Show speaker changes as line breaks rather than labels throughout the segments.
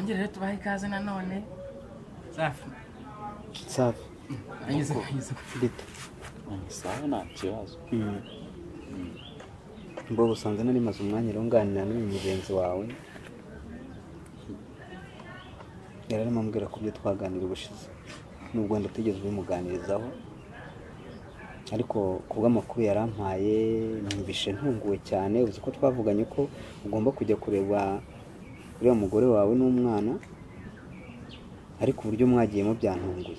rero tubaha ikaze nanone safi
safi
anyuze anyuze
rito
isaha nta kibazo
mbo usanzwe nari maze umwanya runganira n'uyu mugenzi wawe yari arimo ambwira ku byo twaganira ubushize nubwo wenda utigeze ubimuganirizaho ariko ku bw'amakuru yarampaye numvishe ntunguwe cyane uzi ko twavuganye ko ugomba kujya kureba uriya mugore wawe n'umwana ariko uburyo mwagiyemo byantunguye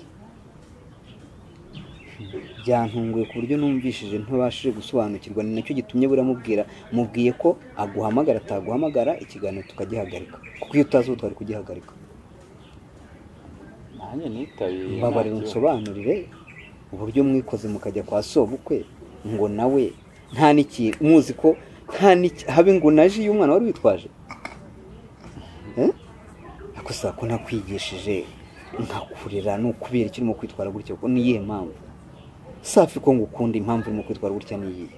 byantunguye ku buryo numvishije ntubashije gusobanukirwa ni nacyo gitumye buramubwira mubwiye ko aguhamagara ataguhamagara ikiganiro tukagihagarika kuko iyo utazi ubu twari kugihagarika
nanjye nitabiriye nta
mbabarira
kibazo.
unsobanurire uburyo mwikoze mukajya kwa sobukwe ngo nawe nta n'iki muzi ko nta n'iki habe ngo na ji y'umwana wari witwaje Eh? ariko saa ko nakwigishije nkakurera ni ukubera icyo urimo kwitwara gutya kuko niyihe mpamvu safi ko ngukunda impamvu urimo kwitwara gutya niyihe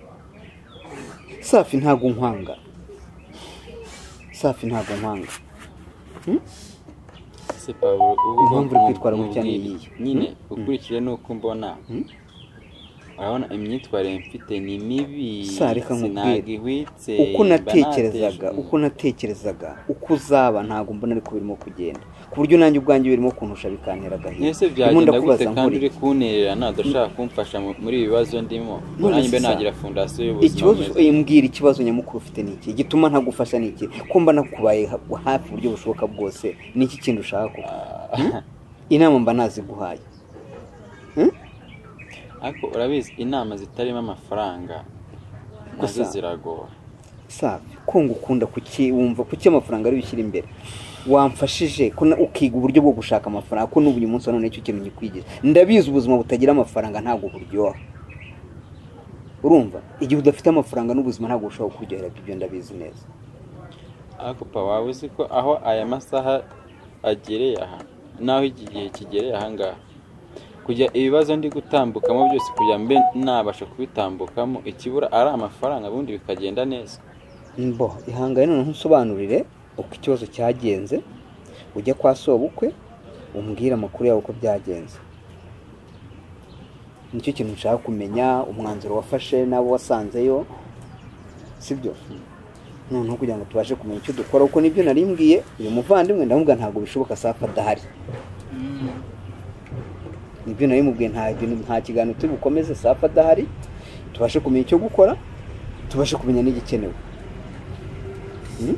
safi ntago nkwanga safi ntago nkwanga
se paburo ubu
Impamvu uri
bwoko
kwitwara gutya ni
nk'ubw'ibi.
iyihe?
nyine
Mm.
ukurikije n'uko umbona urabona imyitwarire mfite ni mibi
Sa, reka nkubwire.
sinagihwitse
uko
mba
natekerezaga
nateje-
uko natekerezaga uko uzaba ntabwo mbona ariko birimo kugenda ku buryo nanjye ubwanjye birimo kuntusha bikantera agahinda
Ese
Ndimo
byagenda gute
ndakubaza
kandi
nkuri.
uri kunterera nadashaka kumfasha mu- muri ibi bibazo ndimo ngo nanjye mbe
se, Sa,
nagira fondasiyo y'ubuzima
ikibazo
bwiza.
eh, mbwira ikibazo nyamukuru ufite ni iki igituma ntagufasha ni iki ko mba nakubaye ha- hafi uburyo bushoboka bwose ni iki kintu ushaka koko Hmm? inama mba naziguhaye
ariko urabizi inama zitarimo amafaranga nazo
Gusa-
ziragora
safi ko ngukunda kuki wumva kuki amafaranga ari bishyira imbere wamfashije ko na- ukiga uburyo bwo gushaka amafaranga ko n'ubu uyu munsi wa none nicyo kintu nyikwigisha ndabizi ubuzima butagira amafaranga ntabwo buryoha urumva igihe udafite amafaranga n'ubuzima ntabwo bushobora kuryohera ibyo ndabizi neza
ariko pa waba uzi ko aho aya masaha agereye aha n'aho iki gihe kigereye aha ngaha kujya ibibazo ndi gutambukamo byose kugira mbe nabasha kubitambukamo ikibura ari amafaranga ubundi bikagenda neza
mbo ihangane noneho unsobanurire uko ikibazo cyagenze ujya kwa sobukwe umbwire amakuru yawe uko byagenze nicyo kintu nshaka kumenya umwanzuro wafashe n'abo wasanzeyo sibyo noneho kugira ngo tubashe kumenya icyo dukora kuko nibyo nari mbwiye uyu muvandimwe ndamubwira ntabwo bishoboka safi adahari nibyo nari mubwiye nta bintu nta kiganiro turi bukomeze safi adahari tubashe kumenya icyo gukora tubashe kumenya n'igikenewe Hmm?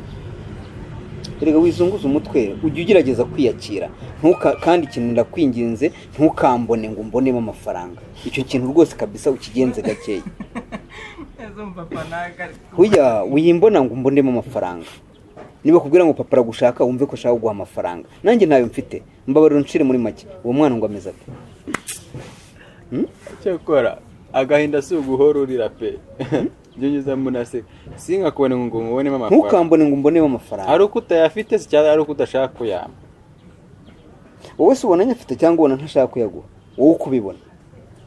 erega wizunguza umutwe ujye ugerageza kwiyakira ntuka kandi ikintu ndakwinginze ntukambone ngo umbonemo amafaranga icyo kintu rwose kabisa ukigenze gakeya
azumva panaga
Burya wiyimbona ngo umbonemo amafaranga niba kubwira ngo papa aragushaka wumve ko ashaka kuguha amafaranga nanjye ntayo mfite mbabarira uncire muri make uwo mwana ngo ameze ate
cyakora agahinda si uguhora urira pe ibyo ngezamo unaseka sinkakubone ngo mubonemo amafaranga
ntukambone ngo umbonemo amafaranga
ari uko utayafite se cyangwa ari uko udashaka kuyamba
wowe se ubona nyafite cyangwa ubona ntashaka kuyaguha wowe uko ubibona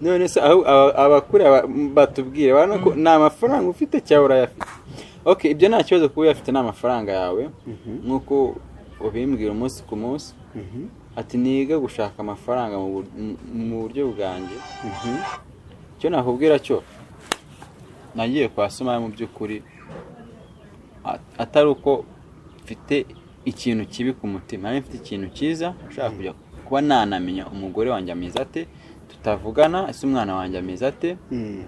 none se aho aba- abakure aba- batubwire urabona ko ni amafaranga ufite cyangwa urayafite ok ibyo nta kibazo kuba uyafite ni amafaranga yawe nk'uko ubimbwira umunsi ku munsi ati niga gushaka amafaranga mu bur- mu- mu buryo bwanjye icyo nakubwira cyo nagiye kwa somaya mu by'ukuri at- atari uko mfite ikintu kibi ku mutima nari mfite ikintu cyiza ushaka kujya kuba nanamenya umugore wanjye ameze ate tutavugana ese umwana wanjye ameze ate
Hmm.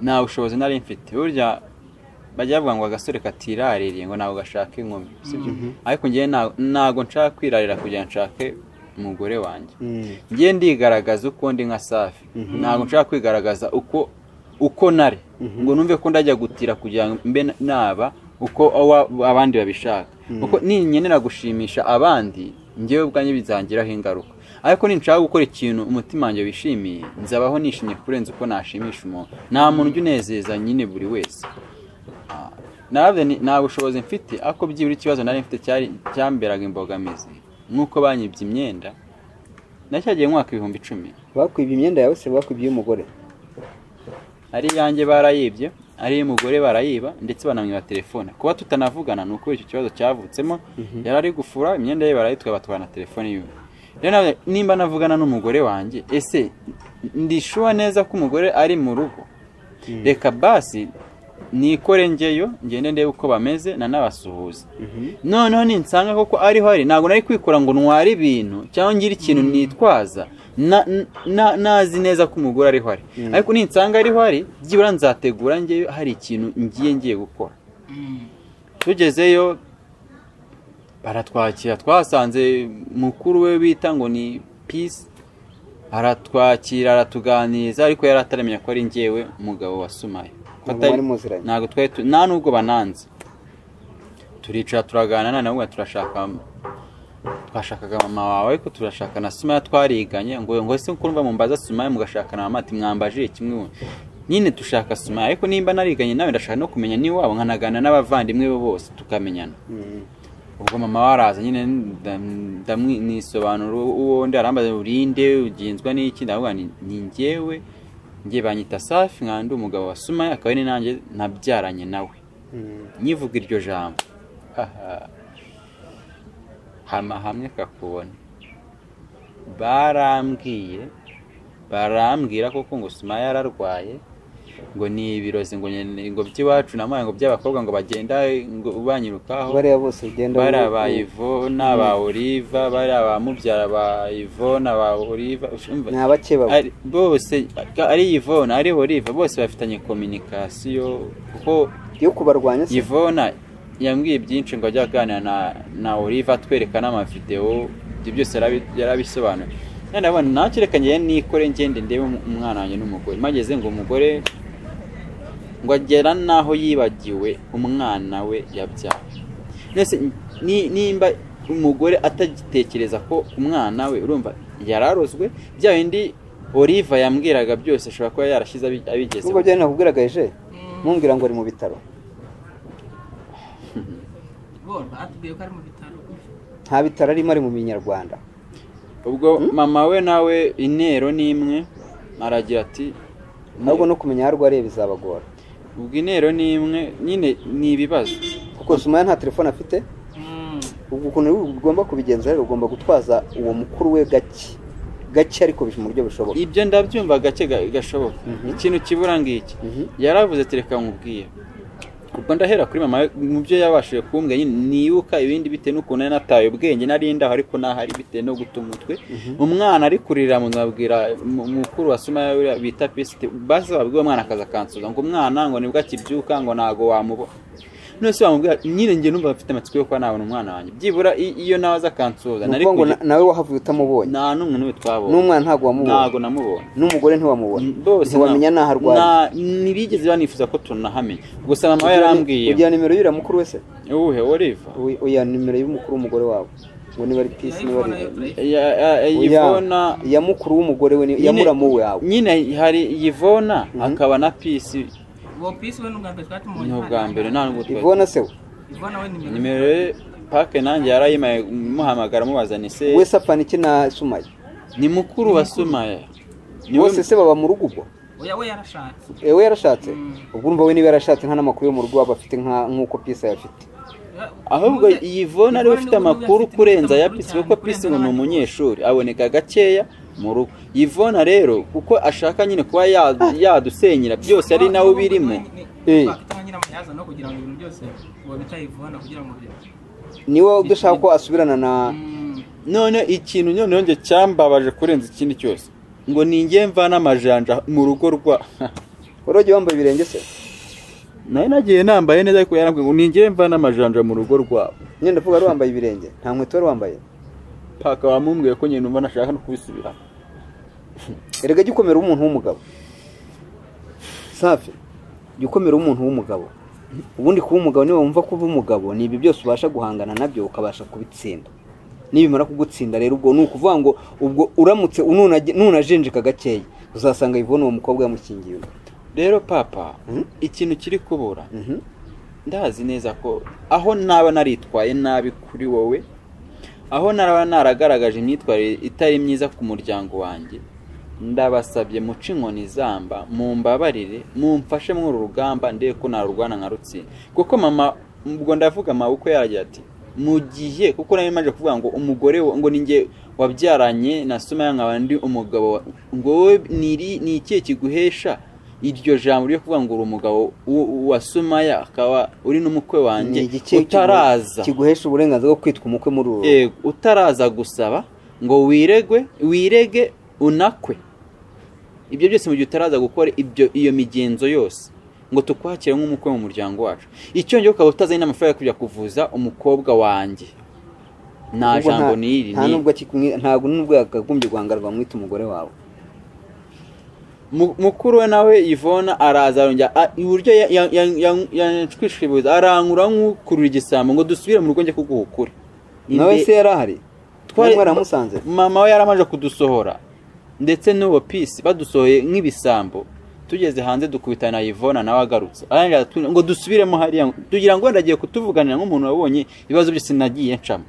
nta bushobozi nari mfite burya bajya bavuga ngo agasore katiraririye ngo ntabwo gashaka inkumi sibyo ariko ngewe nta- ntabwo nshaka kwirarira kugira ngo nshake umugore wanjye
Hmm.
ngewe ndigaragaza uko ndi nka safi ntabwo nshaka kwigaragaza uko uko nari ngo numve ko ndajya gutira kugira ngo mbe naba uko awa- abandi babishaka kuko ninkenera gushimisha abandi ngewe ubwanjye bizangiraho ingaruka ariko ninshaka gukora ikintu umutima wanjye wishimiye nzabaho nishimye kurenza uko nashimisha umuntu nta muntu ujya unezeza nyine buri wese nabyo ni- nta bushobozi mfite ariko byibura ikibazo nari mfite cyari cyamberaga imbogamizi nk'uko banyibye imyenda nacyagiye mwaka ibihumbi icumi
bakwibye imyenda yawe se bakwibye iy'umugore
ari iyanjye barayibye ariyo mugore barayiba ndetse banamwiba telefone kuba tutanavugana ni uko icyo kibazo cyavutsemo yari ari gufura imyenda ye barayitwara batwara na telefone yiwe rero nawe nimba navugana n'umugore wanjye ese ndishuwa neza ko umugore ari mu rugo reka basi nikore ngeyo ngende ndebe uko bameze nanabasuhuza noneho ninsanga koko ariho ari ntabwo nari kwikora ngo ntware ibintu cyangwa ngire ikintu nitwaza na- na- nazi neza ko umugore ariho ari ariko ninsanga ariho ari byibura nzategura ngeyo hari ikintu ngiye ngiye gukora tugezeyo baratwakira twasanze mukuru we bita ngo ni peace aratwakira aratuganiriza ariko yari ataramenya ko ari njyewe umugabo wa sumaye Ko
Ntabwo
atari-
mwari muziranye.
ntabwo twari tu- nta nubwo bananze turicara turaganira nawe turashaka twashakaga mama wawe ariko turashaka na sumaya twariganye ngo ngo ese kumva mumbaza sumaya mugashakana mama ati mwambajije kimwe we." nyine dushaka sumaya ariko nimba nariganye nawe ndashaka no kumenya n'iwabo nkanagana n'abavandimwe be bose tukamenyana ubwo mama we araza nyine ndam- ndamwi- nisobanura uwo ndi arambaza urinde uginzwa n'iki ndavuga nti ni njyewe njye banyita safi nkaba ndi umugabo wa sumaya akaba ari nanjye nabyaranye nawe nyivuga iryo jambo haha. hama hamwe kakubona barambwiye barambwira koko ngo sumaya yararwaye ngo ni ibirozi ngo nyine- ngo by'iwacu namuhaye ngo by'abakobwa ngo bagenda ngo banyirukaho
bariya bose ugenda
bari
wu-
aba ivona ba oliva bari aba mubyara ba ivona ba oliva
ni abake baba
ari- bose ari ivona ari oliva bose bafitanye kominikasiyo kuko
yo kubarwanya se
ivona yambwiye byinshi ngo ajye aganira na na oliva atwereka n'amavidewo ibyo byose yarabi- yarabisobanuye none ndabona ntacyo reka njyewe nikore ngende ndebe um- umwana wanjye n'umugore mageze ngo umugore ngo agera n'aho yibagiwe umwana we yabyaye mbese ni- nimba umugore atagitekereza ko umwana we urumva yararozwe bya bindi oliva yambwiraga byose ashobora kuba yarashyize abi- abigezeho
nubwo byari nakubwiraga eje ntumbwira ngo ari mu bitaro
bo batubwiye ko ari mu bitaro
nta bitaro arimo ari mu minyarwanda
ubwo mama we nawe intero ni imwe aragira ati
ahubwo no kumenya aho arwariye bizabagora
ubwo intero ni imwe nyine ni ibibazo
kuko sumaya nta telefone afite
Mm.
ubwo ukuntu ugomba kubigenza rero ugomba gutwaza uwo mukuru we gake gake ariko bish- mu buryo bushoboka
ibyo ndabyumva gake ga- gashoboka
Mhm.
ikintu kibura ngiki
Mhm.
yaravuze tereka nkubwiye ubwo ndahera kuri mama we mu byo yabashije kumbwa nyine nibuka ibindi bitewe n'ukuntu yari nataye ubwenge nari ndaho ariko nahari bitewe no guta umutwe umwana ari kurira mu nabwira mu- mukuru wa sumaya uriya bita pisite basi babwira umwana akaza akansuza ngo umwana ngo nibwo akibyuka ngo ntago wamubona none se wamubwira nyine njye numva mfite amatsiko yo kuba nabona umwana wanjye byibura i- iyo nawe aza akansuza
ni
nari
ukuvuga ngo
kujya-
na- nawe wahavuye utamubonye
nta n'umwe n'umwe twabonye
n'umwana ntabwo wamubonye
ntago namubonye
n'umugore ntiwamubona
bose
ntiwamenya n'aho arwaye
nta- ntibigeze banifuza ko tunahamenya gusa mama we
Ugira ni-
yarambwiye
ugira nimero y'uriya mukuru wese
uwuhe oliva
Uyu- uya nimero y'umukuru w'umugore wawe ngo niba ari pisi niba ari
Ya- ya- ya-
Oya,
yivona
iya mukuru w'umugore we ni- iya
nyine-
muramu wawe
nyine hari yivona hakaba na pisi
Uwo pisi we ni ubwa mbere twatumubonye
ni ubwa mbere nta nubwo twari-
ivona se we
Ivona we nimero
nimero ye pake nanjye yarayimaye muhamagara mubaza ni se
wese apfana iki na sumaya
ni mukuru wa sumaya Ni we-
bose se baba mu rugo ubwo
oya we yarashatse
ewe yarashatse
Mm.
ubwo urumva we niba yarashatse nta n'amakuru yo mu rugo waba afite nka nk'uko pisi ayafite
ahubwo yivona ariwe ufite amakuru kurenza ya pisi kuko pisi ngo ni
umunyeshuri
umunyeshuri aboneka gakeya mu rugo yivona rero kuko ashaka nyine kuba ya- yadusenyera byose ari nawe ubirimo
Eh.
no kugira ngo ibintu byose uwo bita Yvonne kugira ngo bye-
niwe udashaka ko asubirana na
Mm.
none ikintu noneho njye cyambabaje kurenza ikindi cyose ngo ninjye mva n'amajanja mu rugo rwa
wari wagiye wambaye ibirenge se
nayo nagiye nambaye neza ariko yarambwiye ngo ninjye mva n'amajanja mu rugo rwabo
nyine ndavuga wari wambaye ibirenge nta nkweto wari wambaye
paka wamumbwiye ko nyine numva nashaka no kubisubira
erega jya ukomera umuntu w'umugabo safi jya ukomera umuntu w'umugabo ubundi kuba umugabo niba wumva kuba umugabo ni ibi byose ubasha guhangana nabyo ukabasha kubitsinda nibimara kugutsinda rero ubwo ni ukuvuga ngo ubwo uramutse ununage- nunajenjeka gakeya uzasanga yivona uwo mukobwa yamukingiye undi
rero papa
Mhm.
ikintu kiri kubura
Mhm.
ndazi neza ko aho naba naritwaye nabi kuri wowe aho naba naragaragaje imyitwarire itari myiza ku muryango wanjye ndabasabye muce inkoni izamba mumbabarire mumfashe muri uru rugamba ndebe ko narurwana nka rutsinda kuko mama ubwo ndavuga mama uko yaragira ati mu gihe kuko nari maje kuvuga ngo umugore wa- ngo ninjye wabyaranye na sumaya nkaba ndi umugabo wa- ngo wowe niri- ni ikihe kiguhesha iryo jambo ryo kuvuga ngo uri umugabo w- wa sumaya akaba uri n'umukwe wanjye
Ni igice kigu-
utaraza
kiguhesha uburenganzira bwo kwitwa umukwe muri uru
Yego, utaraza gusaba ngo wiregwe wirege unakwe ibyo byose mu gihe utaraza gukora ibyo iyo migenzo yose ngo tukwakire nk'umukwe mu muryango wacu icyongera ukaba utazanye n'amafaranga yo kujya kuvuza umukobwa wanjye nta
Ubwo
jambo n'iri
nta
ni-
nubwo kikumwi- ntabwo nubwo yakagombye guhangara rwamwita umugore wawe
Mu- mukuru we nawe Yvonne araza arongera a- iburyo yanshwishwibuza arangura nk'ukurura igisambo ngo dusubire mu rugo njye kuguhukure
nawe
Inde-
se yari ahari twari mwaramusanze
mama we yaramaje kudusohora ndetse n'uwo pisi badusohoye nk'ibisambo tugeze hanze dukubitana na Yvonne nawe agarutse arangije aratubwira ngo dusubiremo hariya ngo- tugira ngo wenda agiye kutuvuganira nk'umuntu wabonye ibibazo byose nagiye ncamo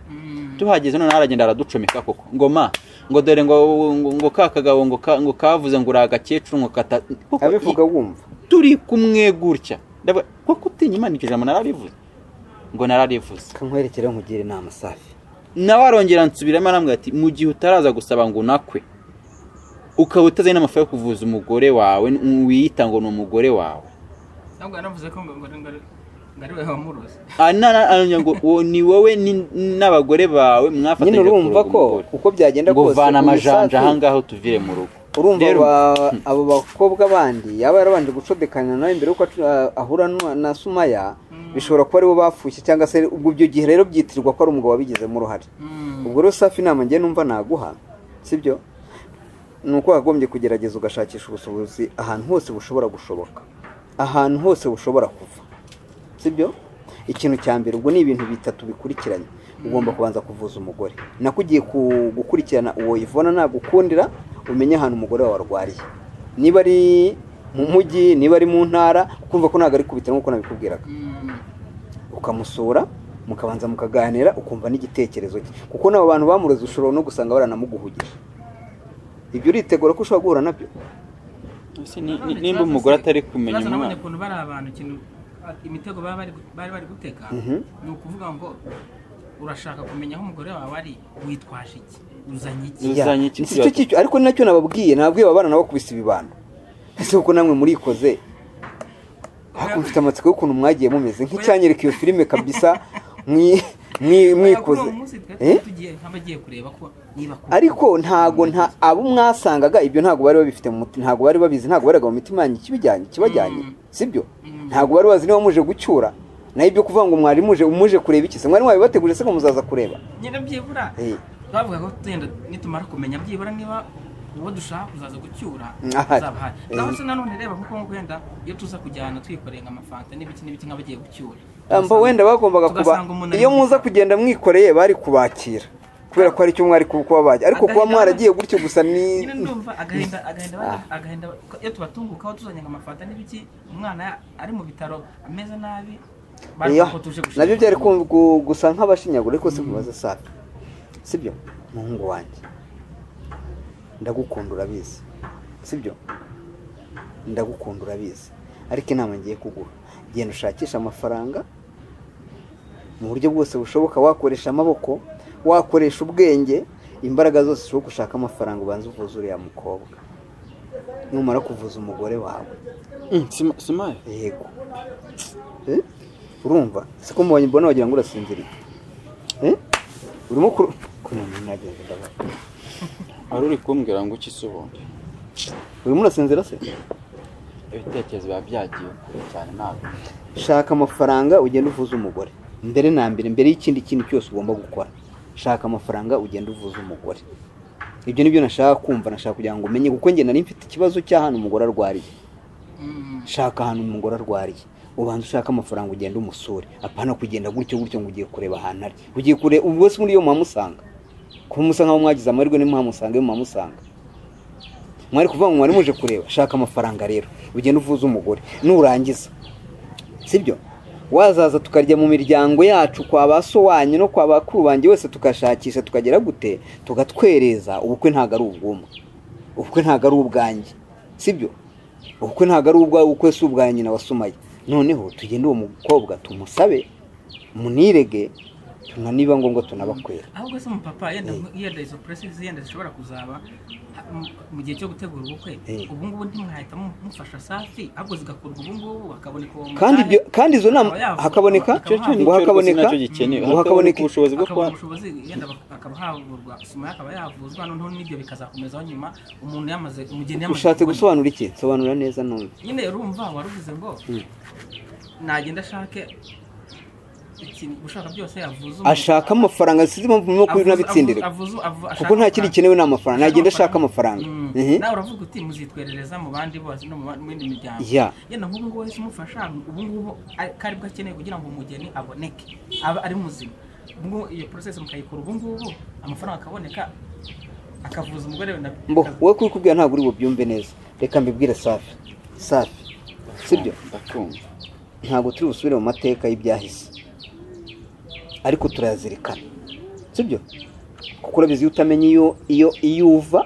tuhageze noneho aragenda araducomeka koko ngo ma ngo dore ngo ngo- ngo ka kagabo ngo ka- ngo kavuze ngo uri agakecuru ngo kata Koko
abivuga wumva
turi kumwe gutya Ndavuga, koko utinya imana icyo jambo nararivuze ngo nararivuze
kankwerekera nkugire inama safi
nawe arongera nsubiramo arambwira ati mu gihe utaraza gusaba ngo unakwe ukaba utazanye n'amafaranga yo kuvuza umugore wawe n- wiyita ngo ni umugore wawe
ntabwo yanavuze ko ngo ngo ngo ngo ari we wamuroze
Ah, na- na- arongera ngo uwo ni wowe ni- n'abagore bawe mwafatanyije
nyine urumva
kuroga
ko
umugore.
uko byagenda
ngo
kose
vana
uyu
amajanja
Safi,
aha ngaha utuvire mu rugo
urumva
Rero-
ba- abo bakobwa bandi yaba yarabanje gucodekana nawe mbere yuko acu- ah, ahura nu- na sumaya bishobora kuba aribo bapfushye cyangwa se ubwo ibyo gihe rero byitirirwa ko ari umugabo wabigizemo uruhare ubwo rero safi inama ngiye numva naguha sibyo ni uko wagombye kugerageza ugashakisha ubushobozi ahantu hose bushobora gushoboka ahantu hose bushobora kuva sibyo ikintu cya mbere ubwo ni ibintu bitatu bikurikiranye ugomba kubanza kuvuza umugore nako ugiye ku- gukurikirana uwo ivona nagukundira umenye ahantu umugore wawe arwariye niba ari mu mujyi niba ari mu ntara ukumva ko ntabwo ari kubitira nk'uko nabikubwiraga ukamusura mukabanza mukaganira ukumva n'igitekerezo cye kuko n'abo bantu bamuroze ushobora no gusanga baranamuguhugije ibyo uritegura ko ushobora guhura nabyo
Ese ni- ni- nimba umugore atari kumenya
umwana
umwana
ukuntu bari abantu ikintu imitego baba bari gu- bari bari guteka
Mhm.
ni ukuvuga ngo urashaka kumenya aho umugore wawe ari witwaje iki uzanye iki
Uzi- Uzanye iki
si cyo cyicyo ariko ni nacyo nababwiye nababwiye ababana nabo kubisa ibibano ese kuko namwe murikoze ariko mfite amatsiko y'ukuntu mwagiye mumeze nk'icyanyereka iyo filime kabisa mwi- mwi- mwikoze
Kuri uwo munsi twari
Eh?
tugiye nk'abagiye kureba ko niba koko-
ariko ntago nta abo mwasangaga ibyo ntago bari babifite mu mutima ntago bari babizi ntago baraga mu mitima yanyu ikibijyanye kibajyanye
Mm.
sibyo
Mm.
ntago bari bazi niba muje gucyura naho ibyo kuvuga ngo mwari muje muje kureba iki se mwari mwabibateguje se ngo muzaza kureba
nyine byibura
Eh.
twavuga ko tugenda nitumara kumenya byibura niba uwo dushaka kuzaza gucyura
Ahari.
uzaba ahari
Eh.
naho se nanone reba kuko nko wenda iyo tuza kujyana twikoreye nk'amafanta n'ibiki n'ibiki nk'abagiye gucyura
mba wenda bagombaga kuba
tugasanga umuntu ari
iyo
mu
muza
gikari.
kugenda mwikoreye bari kubakira kubera ko aricyo mwari kuba kuba bajya ariko kuba
Agahinda-
mwaragiye gutyo gusa ni
nyine ndumva agahinda agahinda
Ah.
agahinda iyo tubatungukaho tuzanye amafanta n'ibiki umwana ari mu bitaro ameze nabi
Iyo,
baravuga ko tuje gushaka
nabyo byari ku- gu- gusa nk'abashinyagura ariko si kubaza safi sibyo muhungu wanjye ndagukunda urabizi sibyo ndagukunda urabizi ariko inama ngiye kuguha genda ushakishe amafaranga mu buryo bwose bushoboka wakoresha amaboko wakoresha ubwenge imbaraga zose zishoboka ushaka amafaranga ubanza uvuze uriya mukobwa numara kuvuza umugore wawe
Mm, Sima- Simaya
yego Eh? urumva si ko mubonye mbona wagira ngo urasinziriye Eh? urimo kuru kunama nagenda ndabona
wari uri kumbwira ngo iki se ubundi
urimo urasinzira se
ibitekerezo biba byagiye kure cyane ntabwo
shaka amafaranga ugenda uvuza umugore mbere na mbere mbere y'ikindi kintu cyose ugomba gukora shaka amafaranga ugenda uvuza umugore ibyo nibyo nashaka kumva nashaka kugira ngo umenye kuko njye nari mfite ikibazo cy'ahantu umugore arwariye
Mm.
shaka ahantu umugore arwariye ubanza ushaka amafaranga ugenda umusure apana kugenda gutyo gutyo ngo ugiye kureba ahantu ari ugiye kureba ubwo se muri iyo muhamusanga kuba musa nk'aho mwagize amahirwe ni muhamusanga iyo muhamusanga mwari kuvuga ngo mwari muje kureba shaka amafaranga rero ugenda uvuze umugore nurangiza sibyo wazaza tukarya mu miryango yacu kwa ba so wanyu no kwa bakuru banjye wese tukashakisha tukagera gute tugatwereza ubukwe ntabwo ari ubwumwe ubukwe ntabwo ari ubwanjye sibyo ubukwe ntabwo ari ubwawe ubukwe si ubwa nyina wasumaye noneho tugende uwo mukobwa tumusabe munirege tuna niba ngombwa tunabakwera
ahubwo se umupapa yenda yenda izo puresizi yenda zishobora kuzaba ha- mu- mu gihe cyo gutegura ubukwe
Eh.
ubu ngubu ntimwahita mu- mufasha safi ahubwo zigakurwa ubu ngubu bakaboneka uwo
kandi
mugare,
ibyo kandi izo nama
akaba yavugwa,
hakaboneka
akaba
icyo
havugwa,
ngo hakaboneka
nacyo gikenewe
ngo
hakaboneka
hakaboneka
ubushobozi bwo
akabona
kuba
ubushobozi yenda bak- akaba havurwa sima ye akaba yavuzwa noneho n'ibyo bikazakomezaho nyuma umuntu yamaze umugeni yamaze
ushatse
kubona.
gusobanura iki sobanura neza none
nyine urumva waruvuze ngo
Mm.
nagenda ashake ikintu gushaka byose avuze umuntu-
ashaka amafaranga sinzi impamvu murimo kubinabitsindira
avuze- avuze- avu- ashaka
kuko nta kindi
amafaranga.
gikenewe ni amafaranga nagenda ashaka amafaranga
Mm.
Mhm.
nawe uravuga uti muzitwerereza mu bandi bose no mu ba- mu yindi miryango
Ya.
yenda nk'ubu ngubu wese umufasha ubu ngubu ari- kari bwo akeneye kugira ngo umugeni aboneke abe ari muzima Ubu ngubu iyo process mukayikora ubu ngubu amafaranga akaboneka akavuza umugore we na
mbo wowe kubikubwira ntabwo uri bubyumve neza reka mbibwire safi safi sibyo
ndakumva
ntabwo turi busubire mu mateka y'ibyahise ariko turayazirikana sibyo kuko urabizi iyo utamenye iyo iyo iyo uva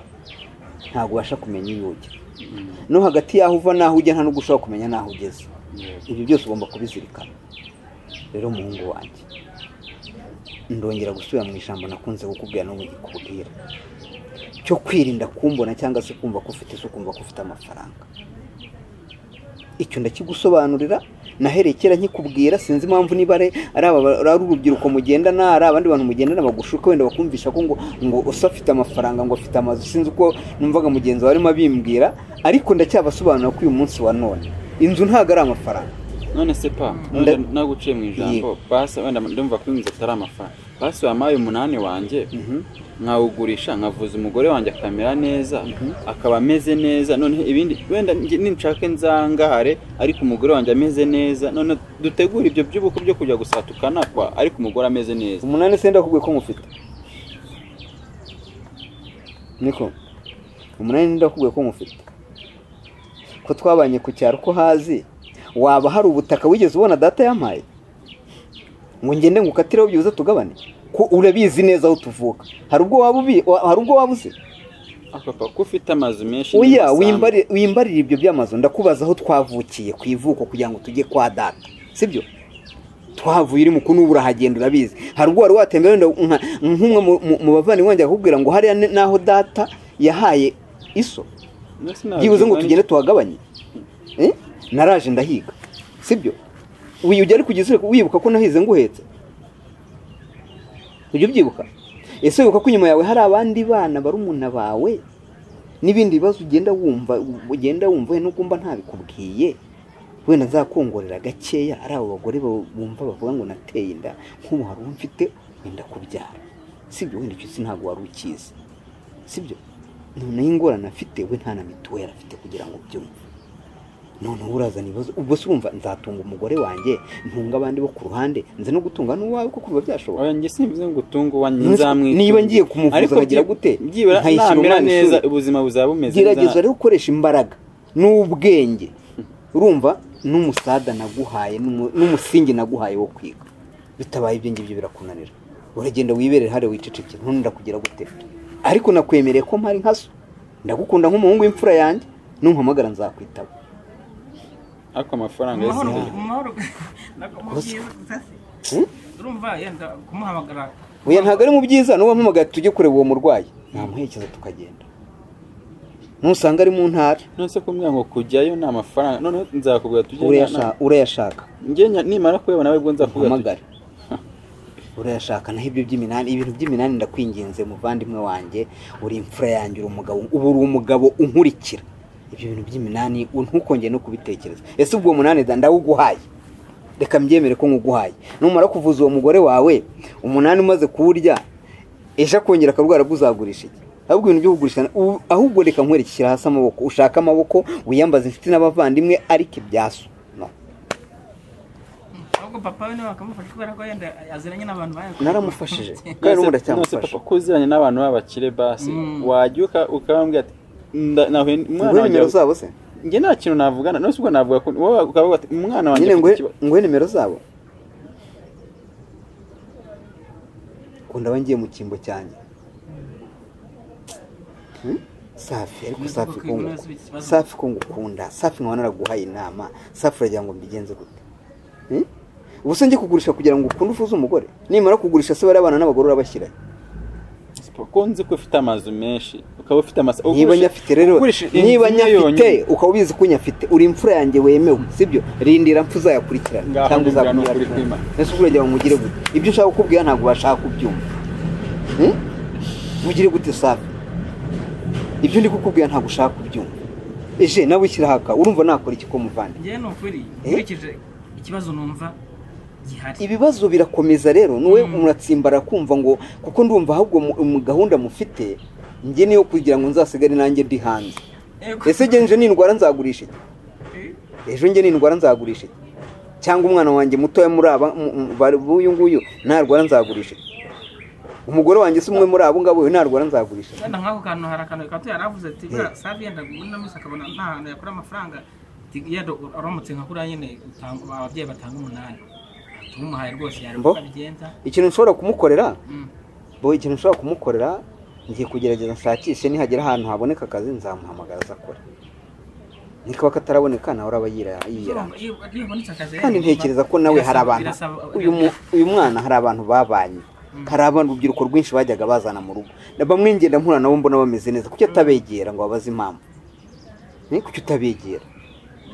ntabwo ubasha kumenya iyo ujya no hagati y'aho uva n'aho ujya nta n'ubwo ushobora kumenya n'aho ugeze ibyo byose ugomba kubizirikana rero muhungu wanjye ndongera gusubira mu ijambo nakunze kukubwira no kukubwira cyo kwirinda kumbona cyangwa se kumva ko ufite isuku kumva ko ufite amafaranga icyo ndakigusobanurira nahereye kera nkikubwira sinzi impamvu niba ari ari aba ari urubyiruko mugendana ari abandi bantu mugendana bagushuka wenda bakumvisha ko ngo ngo usa afite amafaranga ngo afite amazu sinzi uko numvaga mugenzi wawe arimo abimbwira ariko ndacyabasobanurira ko uyu munsi wa none inzu ntabwo ari amafaranga
none se pa
Nda-
naguciye mu ijambo basi wenda ndumva ko inzu atari amafaranga basi wampaye umunani wanjye nkawugurisha nkavuza umugore wanjye akamera neza akaba ameze neza noneho ibindi wenda nge- ninshaka inzangare ariko umugore wanjye ameze neza none dutegura ibyo by'ubukwe byo kujya gusatukana kanakwa ariko umugore ameze neza
umunani se ndakubwiye ko mufite niko umunani ndakubwiye ko mufite ko twabanye ku cyaro ko hazi waba hari ubutaka wigeze ubona data yampaye ngo ngende ngo ukatireho byibuze tugabane ko urabizi neza aho tuvuka hari ubwo waba ubi- wa- hari ubwo waba uzi
apapa ko ufite amazu menshi
oya
n'amasambu.
wimbari- wimbarire ibyo by'amazu ndakubaza aho twavukiye ku ivuko kugira ngo tujye kwa data sibyo twavuye iri muku n'ubu urahagenda urabizi hari ubwo wari watembera wenda nka- nk'umwe mu- mu- mu bavandimwe wanjye akakubwira ngo hariya ni- n'aho data yahaye iso
None se nawe
byibuze ngo
byumva
tugende tuhagabanye Eh? naraje ndahiga sibyo wiyujya ariko ugeze wibuka ko nahize nguhetse ujya ubyibuka ese wibuka ko inyuma yawe hari abandi bana barumuna bawe n'ibindi bibazo ugenda wumva ugenda wumva nubwo mba ntabikubwiye wenda nzakongorera gakeya ari abo bagore ba- bumva bavuga ngo nateye inda nk'ubu hari uwo mfite wenda kubyara sibyo wenda icyo isi ntabwo wari ukizi sibyo noneho ingorane afite we nta na mituweli afite kugira ngo byumve noneho urazana ibibazo ubwo se urumva nzatunga umugore wanjye ntunga abandi bo ku ruhande nze no gutunga n'uwawe kuko biba byashoboka
Oya, njye simvuze ngo utunge uwa
Niba-
nzamwitunga
niba ngiye kumuvuza akagira gute?
byibura
Nkayishyira
namera
umwana
neza
ishuri.
ubuzima buzaba bumeze
gerageza rero gukoresha imbaraga n'ubwenge urumva n'umusada naguhaye n'umu- n'umusingi naguhaye wo kwiga bitabaye ibyo ngibyo birakunanira uragenda wiberere hariya wicecekere none ndakugira gute ariko nakwemereye ko mpari nka so ndagukunda nk'umuhungu w'imfura yanjye numpamagara nzakwitaba
ariko amafaranga
mu mahoro
y'izindi
mu mahoro nako mu
Gusa.
byiza safi.
Hmm?
urumva yenda kumuhamagara
oya ntabwo ari mu byiza n'uwo mpamagaye tujye kureba uwo murwayi namuherekeza tukagenda nusanga ari mu ntara
nonese kumbwira ngo kujyayo ni amafaranga noneho nzakubwira tujye
urayasha- urayashaka
njye nya- nimara kuyabona nawe ubwo nzakubwira
uhamagare urayashaka naho ibyo by'iminani ibintu by'iminani ndakwinginze muvandimwe wanjye uri imfura yanjye uri umugabo ubu uri umugabo unkurikira ibyo bintu by'iminani u- ntukongere no kubitekereza ese ubwo uwo munani da ndawuguhaye reka mbyemere ko nkuguhaye numara kuvuza uwo mugore wawe umunani umaze kuwurya ejo akongera akarwara bwo uzagurisha iki ahubwo ibintu byo kugurisha ubu- ahubwo reka nkwerekeshyira hasi amaboko ushake amaboko wiyambaze inshuti n'abavandimwe ariko ibyaso no
ahubwo papa we niwe wakamufasha kubera ko yenda aziranye n'abantu bayakoze
naramufashije kandi n'ubu ndacyamufasha
papa ko uziranye n'abantu b'abakire basi
Mm.
wajya uka- ukababwira ati nda- nahuye n- umwana
nguhe
wanjye
nimero zabo se
njye nta kintu navugana nonese ubwo navuga ko wowe ukavuga ati umwana wanjye
nyine
afite
nguhe
ikibazo."
nguhe nimero zabo ko ndaba ngiye mu cyimbo cyanjye Hmm? safi ariko
Komeza
safi
ubwoko
ko
bw'ibibazo
nguku-
bikibazo.
safi ko ngukunda safi nkaba naraguhaye inama safi uragira ngo mbigenze gute Hmm? ubuse njye kugurisha kugira ngo ukunde ufuze umugore nimara kugurisha se barabana n'abagore urabashyira
kuko nzi ko ufite amazu menshi ukaba ufite amazu
niba nyafite rero
ugurisha inzu
niba
imwe
nyafite
yonyine.
ukaba ubizi ko nyafite uri imfura yanjye wemewe sibyo rindira mfu uzayakurikirana
Ngaho
cyangwa
ndinjira ni ukuri
uzakumwira
kwimana.
ese uragira ngo mugire gute ibyo ushaka kukubwira ntabwo ubasha kubyumva Hmm? mugire gute safi ibyo ndi kukubwira ntabwo ushaka kubyumva eje nawe ushyira haka urumva nakora iki ko muvandi
njyewe ni ukuri
Eh?
nkurikije ikibazo numva gihari
ibibazo birakomeza rero niwe muratsimbara kumva ngo kuko ndumva ahubwo mu- mu gahunda mufite njye niyo kugira ngo nzasigare nanjye ndi hanze
Ego.
ese njye nje n'indwara nzagurisha iki
Eh?
ejo njye n'indwara nzagurisha iki cyangwa umwana wanjye mutoya muri aba mu- mu- bari- b'uyu nguyu ntarwara nzagurisha iki umugore wanjye si umwe muri abo ngabo uyu ntarwara nzagurisha iki?
wenda nk'ako kantu hari akantu kato yari avuze ati
Eh.
bwa safi yenda muri na minsi akabona nta hantu yakura amafaranga ati yenda uramutse nka kuriya nyine utanga- ababyeyi batanga umunani tumuhaye rwose yari
Mbo?
uko abigenza
ikintu nshobora kumukorera
Mm.
bo ikintu nshobora kumukorera ngiye kugerageza nshakishe nihagera ahantu haboneka akazi nzamuhamagara azakora nikaba kataraboneka nawe uraba yira- yiyera
Iyo- iyo- iyo habonetse akazi rero
kandi
bigomba-
ntekereza ko nawe hari
birasaba-
abantu
birasaba-
uyu mu- uyu mwana hari abantu babanye hari abantu urubyiruko rwinshi bajyaga bazana mu rugo Na bamwe ngenda mpura nabo mbona bameze neza kuki atabegera ngo abaze impamvu Eh, kuki utabegera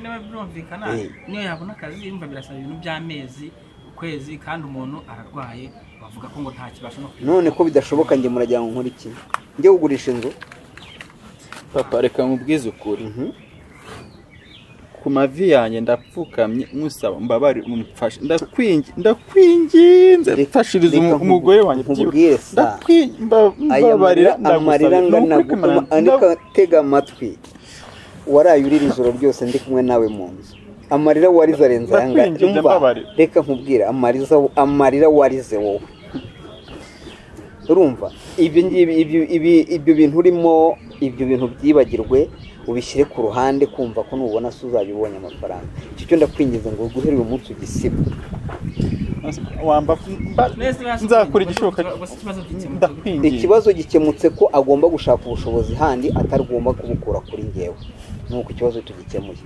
niba birumvikana
Eh.
niyo yabona akazi yumva birasaba ibintu by'amezi ukwezi kandi umuntu ararwaye bavuga ko ngo nta kibasha no kwiga
none ko bidashoboka njye muragira ngo nkore iki njye kugurisha inzu
papa reka nkubwize ukuri
Mhm.
ku mavi yanjye ndapfukamye musaba mbabare mumfashe ndakwingi ndakwinginze
Reka-
mfashiriza
reka
umu- umugore wanjye
nkubwire
byibuze.
sa.
Ndakwingi- mba-
aya
mbabarira
marira amarira angana gutuma andika tega amatwi waraye urira ijoro ryose ndi kumwe nawe mu nzu amarira warize arenze ayanga
Ndakwinginze mbabarira.
reka nkubwire amariza amarira warize wowe urumva ibyo ngibi ibyo- ibi- ibyo bintu urimo ibyo bintu byibagirwe ubishyire ku ruhande kumva ko nubona se uzajya ubonye amafaranga icyo cyo ndakwingiza ngo guhera uyu munsi ugisibe
wamba mba-
Neza yaje
nzakora
kubyumva,
igishoboka
gusa- gusa ikibazo gikemutse.
ndakwinginze
ikibazo gikemutse ko agomba gushaka ubushobozi handi atagomba kubukura kuri ngewe nuko ikibazo tugikemuye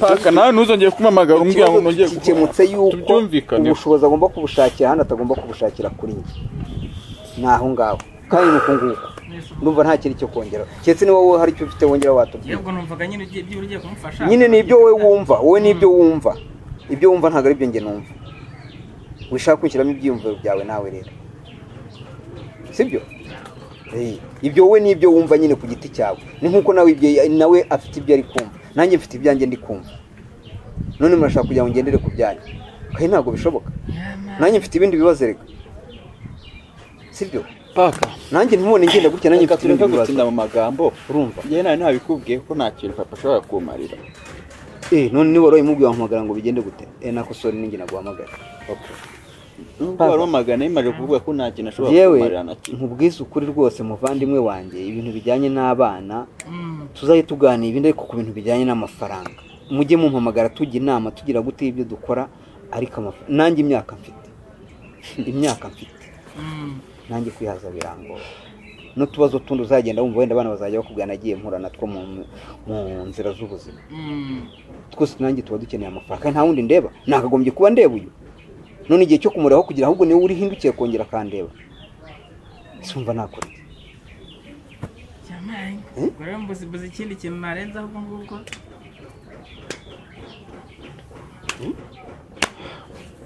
paka nawe ntuzongere kumpamagara umbwira ngo
ikibazo
nongere
gikemutse yuko
tubyumvikaneho
ubushobozi agomba kubushakira handi atagomba kubushakira kuri nge ni aho ngaho kandi ni uko nguko ndumva nta kindi cyo kongera keretse niba wowe hari icyo ufite wongera watubwira
yego numvaga nyine ugiye byibura ugiye kumufasha
nyine ni ibyo wowe wumva wowe ni ibyo wumva ibyo wumva ntabwo ari byo njye numva wishaka kwishyiramo ibyiyumviro byawe nawe rero sibyo Eh, ibyo wowe ni ibyo wumva nyine ku giti cyawe ni nk'uko nawe ibyo- nawe afite ibyo ari kumva nanjye mfite ibyanjye ndi kumva none murashaka kugira ngo ngendere ku byanyu kandi ntabwo bishoboka nanjye mfite ibindi bibazo reka sibyo
paka
nanjye ntimubone ngenda gutya nanjye
reka
mfite
tureke
ibindi
gutinda
bibazo
mu magambo
urumva
njyewe nawe ntabikubwiye ko nta kintu papa ashobora kumarira
Eh, none niba wari wamubwiye wahamagara ngo bigende gute eh nako sori ninjye naguhamagara okay.
nubwo wari wamagana yimaje kuvuga ko nta kintu ashobora kumarira
yewe
na kimwe
nkubwize ukuri rwose muvandimwe wanjye ibintu bijyanye n'abana tuzajye tuganira ibindi ariko ku bintu bijyanye n'amafaranga mujye mumpamagara tujya inama tugira gute y'ibyo dukora ariko amafa- nanjye imyaka mfite imyaka mfite nanjye kwihaza birangora n'utubazo tundi uzagenda wumva wenda abana bazajya bakubwira nagiye mpura natwo mu, mu nzira z'ubuzima twose nanjye tuba dukeneye amafaranga kandi nta wundi ndeba nakagombye kuba ndeba uyu none igihe cyo kumureba kugira ahubwo niwe urihindukiye kongera akandeba ese wumva nakora iki
rero mbuze mbuze ikindi kintu narenzaho ubwo ngubwo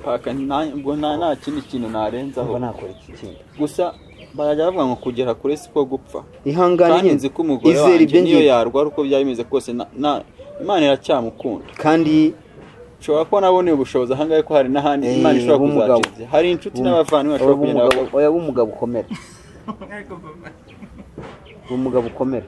paka nta- ngo nta nta kindi kintu narenzaho
wumva nakora iki kindi
gusa barajya bavuga ngo kugera kure siko gupfa
ihangane
kandi
nyine
nzi ko umugore
izera ibyo
wanjye niyo
ngiye
yarwara uko byari bimeze kose na- na- imana iracyamukunda
kandi
ushobora kuba naboneye ubushobozi ahangahe ko hari n'ahandi
Eh,
imana ishobora
b'umugabo.
kuzacibya hari inshuti n'abavandimwe bashobora kugenda
oya b'umugabo ukomera
Ariko papa,
b'umugabo ukomera